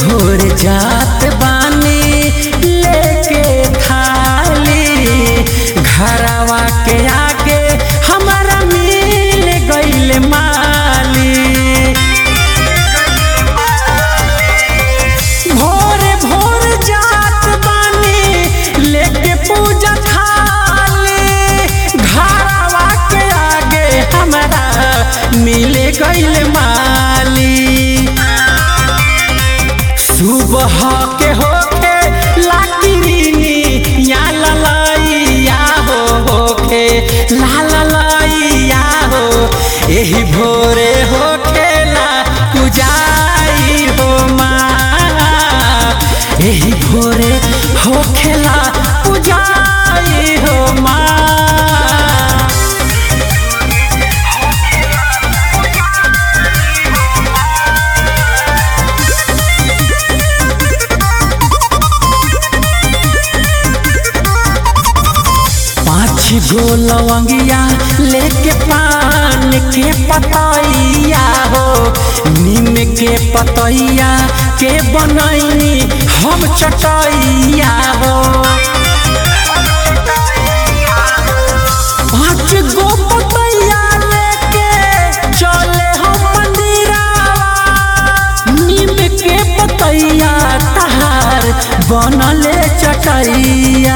भोर जात बानी लेके थाली घरवा के आगे हमारा मिल गईल माली भोरे भोर जात बानी लेके पूजा थाली घरवा के आगे हमारा मिल गईल माली सुबह के होके लाकिनी या ललैया हो होके ला ललैया हो एही भोरे होके ला पूजाई हो माँ एही भोरे होके ला पूजाई हो माँ पाँच गो लवंगिया लेके पान के पतैया हो नीम के पतैया के बनैनी हम चटैया हो पाँच गो पतैया लेके चले हम मंदिरावा नीम के पतैया तहार बनले चटैया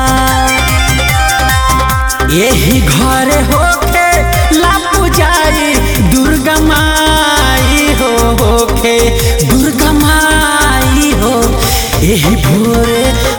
यही घर होके ला पूजाई दुर्गा माई हो होके दुर्गा माई हो यही भोरे